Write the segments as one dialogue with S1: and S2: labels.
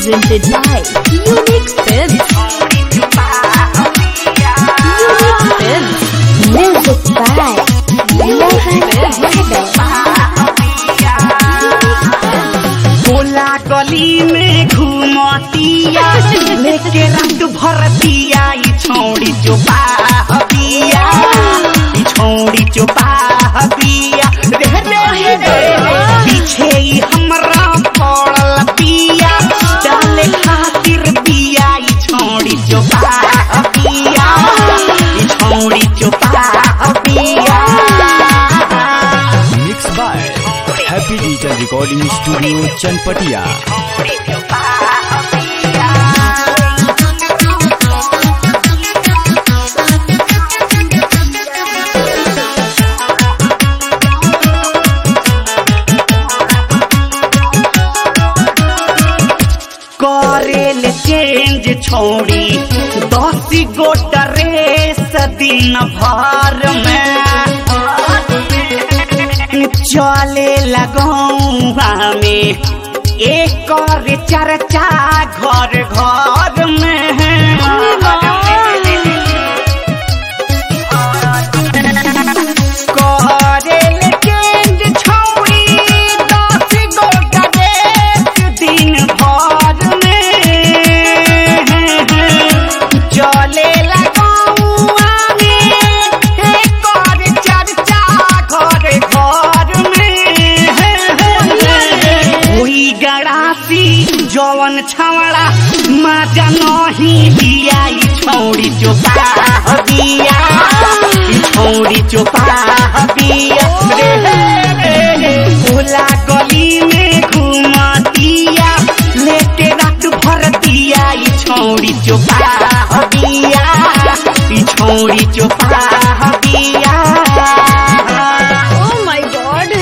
S1: presented by Unique Films. Unique Films. Music by Mohan
S2: बोला गली में घूमतिया लेके रंग भरतिया ई छौड़ी जो बाहबिया ई छौड़ी जो बाहबिया रे रे रे पीछे ई हमरा पड़ल पिया डाले खातिर बिया ई छौड़ी जो बाहबिया ई छौड़ी जो बाहबिया
S3: mix by happy digital recording studio Chanpatia
S2: करेल चेंज छोड़ी दस गो ड्रेस दिन भर में चले लगौआ में एक और चर्चा घर घर में करेल चेंज छोड़ी दस गो ड्रेस दिन भर में चले लगौआ में एक और चर्चा घर घर में हुई गड़ासी जवन छवड़ा माजा नहीं दिया ई छौड़ी चोपा बिया ई छौड़ी चोपा बिया रे रे रे भोला गली में घुमतिया लेके रात भर दिया ई छौड़ी चोपा बिया ई छौड़ी चोपा बिया
S1: Oh my god.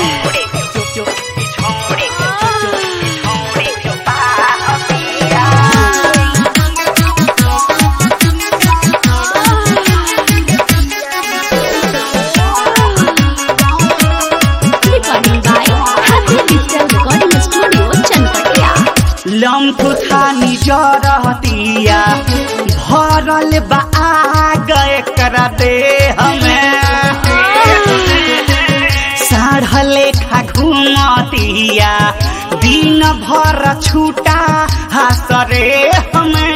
S1: Recording by Happy Digital Recording Studio, Chanpatia.
S2: लम्फ खानी जरतिया भरल बा गए कर दे हमें साढ़ लेखा घूमतिया दिन भर छूटा हसरे हमें